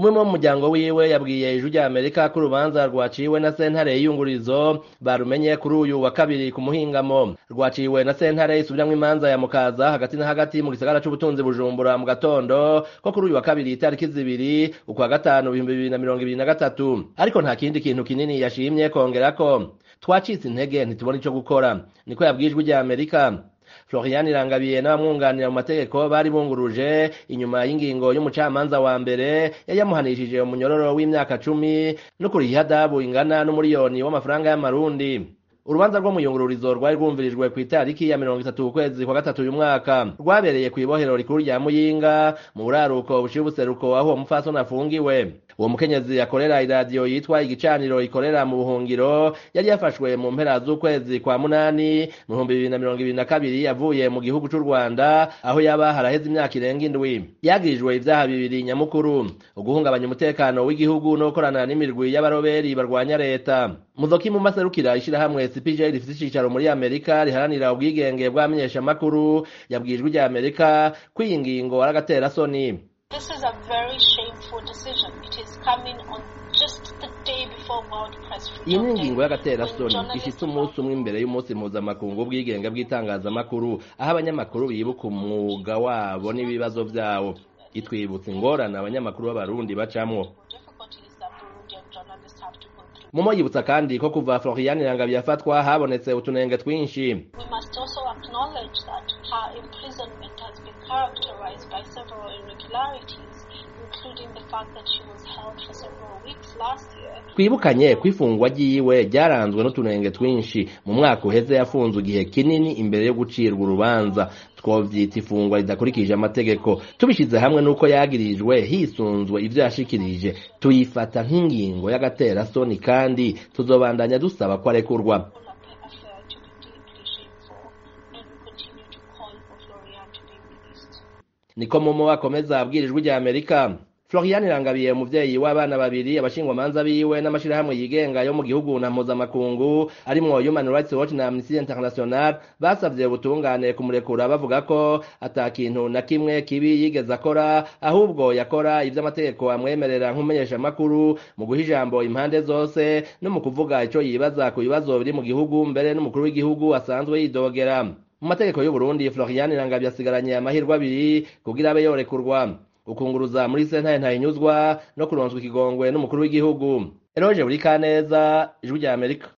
umwe mu muryango wiwe yabwiye ijwi rya amerika ko urubanza rwaciwe na sentare y'iyungurizo barumenye kuri uyu wa kabiri ku muhingamo rwaciwe na sentare isubiramwo imanza ya mukaza hagati na hagati mu gisagara c'ubutunzi bujumbura mu gatondo ko kuri uyu wa kabiri itariki zibiri ukwa gatanu ibihumbi bibiri na mirongo ibiri na gatatu ariko nta kindi kintu kinini yashimye kongerako twacitse intege ntitubona ico gukora niko yabwiye ijwi rya amerika Florian Irangabiye n'abamwunganira mu mategeko bari bunguruje inyuma y'ingingo y'umucamanza wa mbere yari yamuhanishije umunyororo w'imyaka cumi no kuriha ihadabu ingana n'umuriyoni w'amafaranga y'amarundi urubanza rwo mu yungururizo rwari rwumvirijwe ku itariki ya mirongo itatu ukwezi kwa gatatu uyu mwaka rwabereye ku ibohero rikuru rya muyinga mu buraruko buciye ubuseruko aho uwo mupfasoni afungiwe uwo mukenyezi akorera iradiyo yitwa igicaniro ikorera mu buhungiro yari yafashwe mu mpera z'ukwezi kwa munani mu bihumbi bibiri na mirongo ibiri na kabiri avuye mu gihugu c'u rwanda aho yaba haraheze imyaka irenga indwi yagirijwe ivyaha bibiri nyamukuru uguhungabanya umutekano w'igihugu no gukorana n'imirwi y'abaroberi barwanya leta muzoki mu maserukira ishirahamwe cpj rifise icicaro muri amerika riharanira ubwigenge bw'abamenyeshamakuru yabwijwe rya amerika ko iyi ngingo ari agatera-soni This is a very shameful decision. It is coming on just the day before World Press Freedom iyi ni Day, ingingo y'agatera-soni when ishitse journalists umunsi umwe imbere y'umunsi mpuzamakungu w'ubwigenge bw'itangazamakuru aho abanyamakuru bibuka umwuga wabo n'ibibazo vyawo itwibutsa ingorane abanyamakuru b'abarundi bacamwo difficulties that Burundian journalists have to go through. mumo yibutsa kandi ko kuva florian irangabiye afatwa habonetse utunenge twinshi We must also acknowledge that her imprisonment has been characterized by several irregularities, including the fact that she was held for several weeks last year twibukanye ko ifungwa ryiwe ryaranzwe n'utunenge twinshi mu mwaka uheze yafunzwe igihe kinini imbere yo gucirwa urubanza twovyita ifungwa ridakurikije amategeko tubishize hamwe n'uko yagirijwe hisunzwe ivyo yashikirije tuyifata nk'ingingo y'agatera-soni kandi tuzobandanya dusaba ko arekurwa full of affair to be deeply shameful, and we continue to call for Florian to be released. niko momo akomeza abwirijwe rya amerika florian irangabiye umuvyeyi w'abana babiri abashingwamanza biwe n'amashirahamwe yigenga yo mu gihugu na mpuzamakungu arimwo human rights watch na amnesty international basavye ubutungane kumurekura bavuga ko ata kintu na kimwe kibi yigeze akora ahubwo yakora ivyo amategeko amwemerera nk'umumenyeshamakuru mu guha ijambo impande zose no mu kuvuga ico yibaza ku bibazo biri mu gihugu mbere n'umukuru w'igihugu asanzwe yidogera mu mategeko y'uburundi florian irangabiye asigaranye amahirwe abiri kugira abe yorekurwa ukunguruza muri sentare ntahinyuzwa no kuronswa ikigongwe n'umukuru w'igihugu eroje buri kaneza ijwi rya amerika